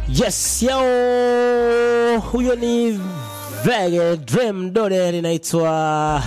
Yes, yo, huyo ni Vege Dream Dode linaitwa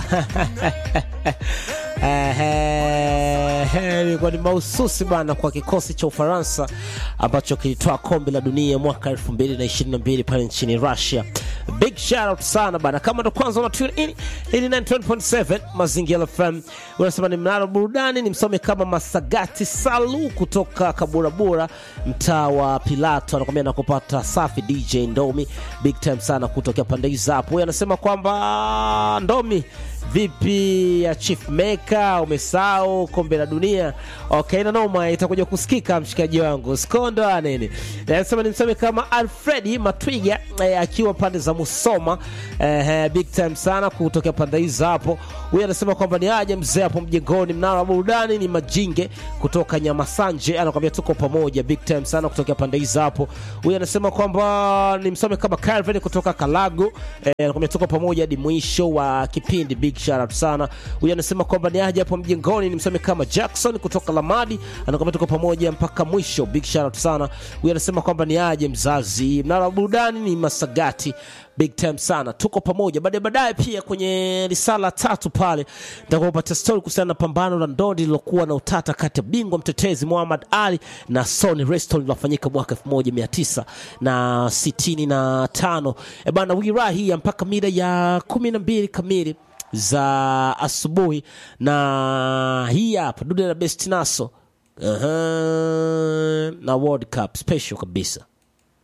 ilikuwa ni mahususi bana kwa kikosi cha Ufaransa ambacho kilitoa kombe la dunia mwaka 2022 pale nchini Russia. Big shout out sana bana, kama ndo kwanza una tune in, hii ni 91.7 Mazingira FM. Unasema ni mnalo burudani, ni msome kama Masagati Salu kutoka Kaburabura, mtaa wa Pilato, anakwambia nakupata safi. DJ Ndomi, big time sana kutokea pande hizo hapo. Huyu anasema kwamba Ndomi vipi ya Chief Maker, umesahau kombe la dunia? Okay, na noma itakuja kusikika mshikaji wangu skondo anene. Nasema nimseme kama Alfredi Matwiga eh, akiwa pande za Musoma eh, big time sana kutokea pande hizo hapo. Huyu anasema kwamba ni aje mzee hapo mjengoni, mnara wa burudani ni Majinge kutoka Nyamasanje, anakwambia tuko pamoja, big time sana kutokea pande hizo hapo. Huyu anasema kwamba nimsome kama Calvin kutoka Kalago eh, anakwambia tuko pamoja hadi mwisho wa kipindi, big shout out sana. Huyu anasema kwamba ni aje hapo mjengoni, nimsome kama Jackson kutoka Lamadi, anakwambia tuko pamoja mpaka mwisho, big shout out sana. Huyu anasema kwamba ni aje mzazi, mnara wa burudani ni Masagati big time sana, tuko pamoja. Baadaye baadaye pia kwenye risala tatu pale nitakuwa kupatia story kuhusiana na pambano la ndondi lilokuwa na utata kati ya bingwa mtetezi Muhammad Ali na Sonny Liston lilofanyika mwaka 1965 na sitini na tano. E bana, wira hii ya mpaka mida ya kumi na mbili kamili za asubuhi, na hii hapa dude la best naso uh-huh, na World Cup special kabisa.